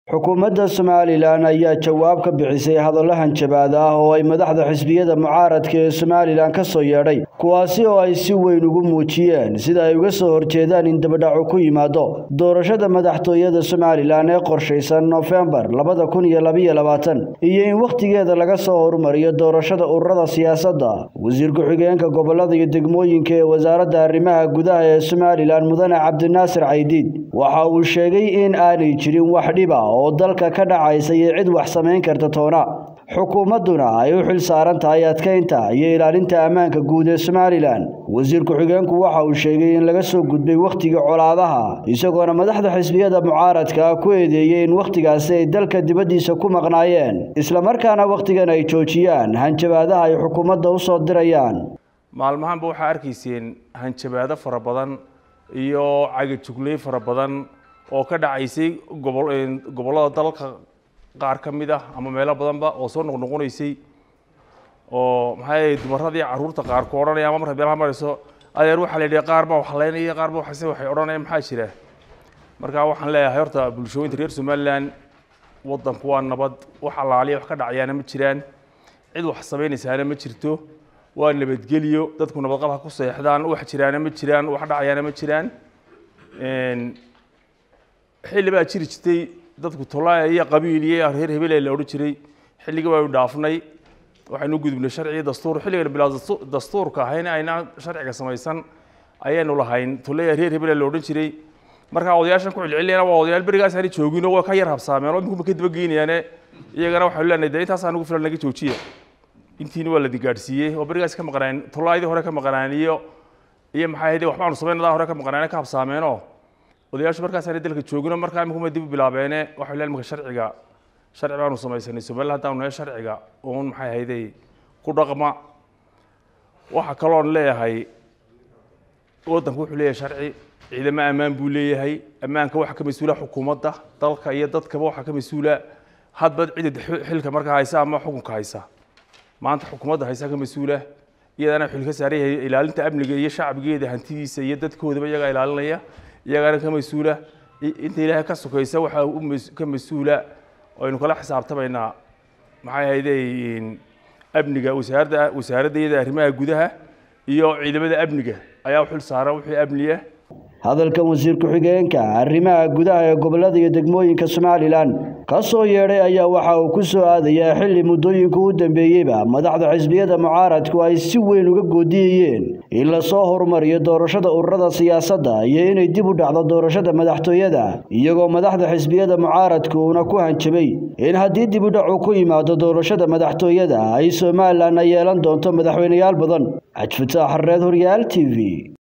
xukuumadda somalilan ayaa jawaab ka bixisay hadallo hanjabaad ah oo ay madaxda xisbiyada mucaaradka ee somalilan ka soo yeedhay kuwaasi oo ay si weyn ugu muujiyeen sida ay uga soo horjeedaan in dabadhacu ku yimaado doorashada madaxtooyada somalilan ee qorshaysan nofembar labada kun iyo labaiyo labaatan iyo in wakhtigeeda laga soo horumariyo doorashada ururada siyaasadda wasiir ku-xigeenka gobolada iyo degmooyinka ee wasaaradda arrimaha gudaha ee somalilan mudane cabdinaasir caydiid waxa uu sheegay in aanay jirin wax dhiba oo dalka ka dhacaysa iyo cid wax samayn karta toona xukuumadduna ay u xil saaran tahay adkaynta iyo ilaalinta ammaanka guud ee somalilan wasiir ku-xigeenku waxa uu sheegay in laga soo gudbay wakhtiga colaadaha isagoona madaxda xisbiyada mucaaradka ku eedeeyey in wakhtigaasi ay dalka dibaddiisa ku maqnaayeen islamarkaana wakhtigan ay joojiyaan hanjabaadaha ay xukuumadda u soo dirayaan maalmahanba waxaa arkayseen hanjabaado fara badan iyo cagajugley fara badan oo ka dhacaysay gobol gobollada dalka qaar ka mid ah ama meelo badanba oo soo noqnoqonaysay oo maxaa dumaradii carruurta qaar ku odhanaya ama marka meelaha marayso adeer waxaa la yidhi qaar baa waxlaynaya qaar baa waxase waxay odhanaya maxaa jira marka waxaan leeyahay horta bulshooyinka reer somaliland waddanku waa nabad wax allaaliya wax ka dhacayaana ma jiraan cid wax samaynaysaana ma jirto waa nabadgelyo dadku nabadqab ha ku seexdaan wax jiraana ma jiraan wax dhacayaana ma jiraan xilli baa jiri jirtay dadku tolaaya iyo qabiil iyo reer hebele la odhan jiray xilligii baynu dhaafnay waxaynu gudubnay sharciga dastuur xilligan bilaa dastuurka ahayna aynaan sharciga samaysan ayaynu lahayn tolaya reer hebele la odhan jiray markaa odayaashan ku celcelinayana waa odayaal berigaas aanay joogin oo waa ka yar habsaameen oo iminku ka daba geynayaane iyagana waxaynu leenahay dee intaas aan ugu filan naga joojiya intiina waa la digaadhsiiyey oo berigaas ka maqnaan tolaayadii hore ka maqnaan iyo iyo maxay ahayd waxbaanu samaynadaa hore ka maqnaan ka habsaameenoo odayaashu markaasaana dalka joogino markaa imikuma dib u bilaabeene waxay leen imika sharciga sharci baanu samaysanay somaliland haddaanu nahay sharciga uun maxay ahayday ku dhaqma waxa kaloon leeyahay waddanku wuxuu leeyahay sharci ciidamo ammaan buu leeyahay ammaanka waxaa ka mas-uula xukuumadda dalka iyo dadkaba waxaa ka mas-uula hadba cidda xilka markaa haysa ama xukunka haysa maanta xukuumadda haysa ka mas-uula iyadana xil ka saaran yahay ilaalinta amniga iyo shacbigeeda hantidiisa iyo dadkoodaba iyagaa ilaalinaya iyagana ka mas-uula inta ilaahay ka sokaysa waxaa ka mas-uula aynu kala xisaabtamaynaa maxay ahayde amniga wasaaradda wasaaradda iyada arrimaha gudaha iyo ciidamada amniga ayaa u xil saaran wixii amniya hadalkan wasiir ku-xigeenka arrimaha gudaha ee gobolada iyo degmooyinka somalilan ka soo yeedhay ayaa waxa uu ku soo aadayaa xilli muddooyinka u dambeeyeyba madaxda xisbiyada mucaaradku ay si weyn uga goodiyayeen in lasoo horumariyo doorashada ururada siyaasadda iyo inay dib u dhacdo doorashada madaxtooyada iyagoo madaxda xisbiyada mucaaradku uuna ku hanjabay in haddii dib u dhacu ku yimaado doorashada madaxtooyada ay somalilan ay yeelan doonto madaxweyneyaal badan cajfataax xareed horyaal t v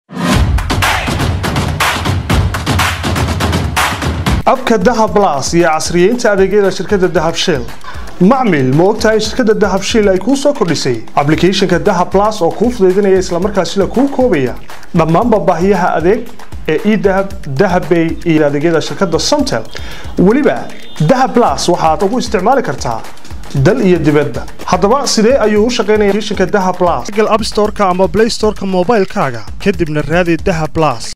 abka dahab las iyo casriyeynta adeegyada shirkadda dahab shell macmil ma ogtahay in shirkadda dahab shell ay kuu soo kordhisay ablicathonka dahab las oo kuu fudaydinaya islamarkaasina kuu koobaya dhammaanba baahiyaha adeeg ee edahab dahabbay iyo adeegyada shirkadda somtel weliba dahab las waxaad ugu isticmaali kartaa dal iyo dibadda haddaba sidee ayuu u shaqaynaya applicationka dahab las google app storeka ama play storeka moobaylkaaga kadibna raadi dahab las